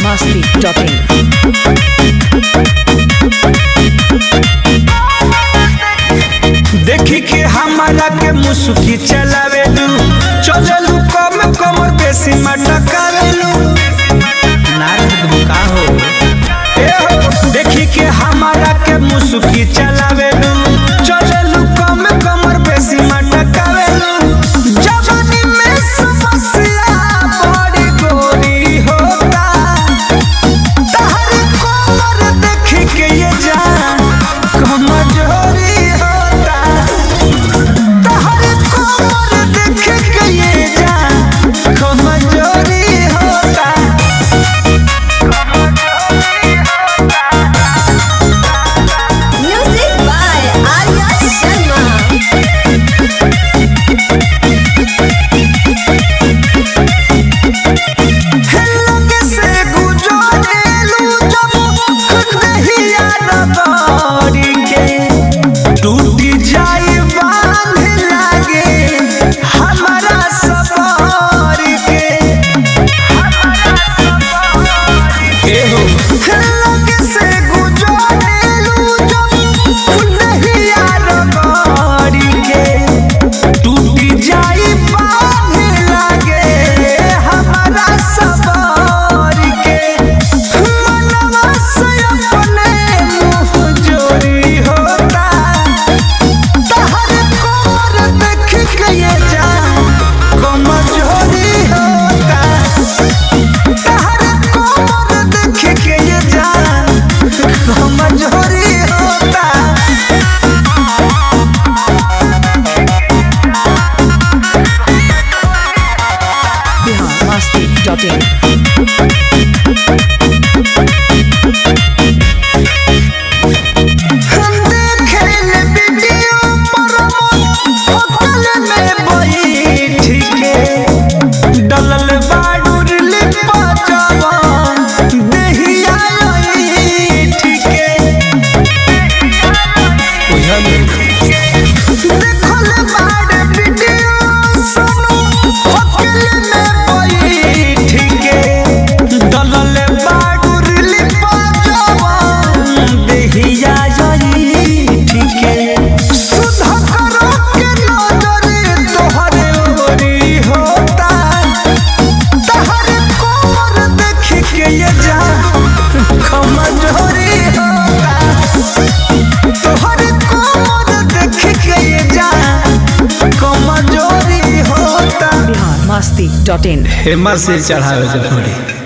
masti.in. देखी के हमारा के मुसुकी चलावेलू चलेलू कम कमर बेसी मटकावेलू नारद बुका हो ए हो देखी के हमारा के मुसुकी चलावेलू चलेलू कम कमर बेसी मटकावेलू जवानी में समस्या बड़ी गोरी होता तहर कोमर देखी के ये जान कमजोरी होता तहर कोमर देखी के ये जान कमजोरी होता Music by Arya Sharma. लगे से गुजरेलू जब नहिया रगड़ी के टूटी जाई बांध लागे हमारा सफर के एहो लगे से गुजरेलू जब नहिया रगड़ी के टूटी जाई बांध लागे हमारा सफर के मनवा से अपने मुँह जोरी होता तहर कोर देख के ये जान कमजोरी होता तहर कोर देख के ये जान कमजोरी होता Bihar masti.in. हम देखेल वीडियो पर होटल में बैठ के डलल बाडूर लिपा जवान देहिया ऐठ के देखल बाड वीडियो सुनो होटल में बैठ के डलल बाडूर लिपा जवान देहिया ऐठ के सुधा करो के नजर तोहरे ओरी होता तहर कोमर देख के ये जा कमजोरी होता तोहर कोमर देख के ये जा कमजोरी होता Bihar masti.in. हेमा से चढ़ावे के पड़ी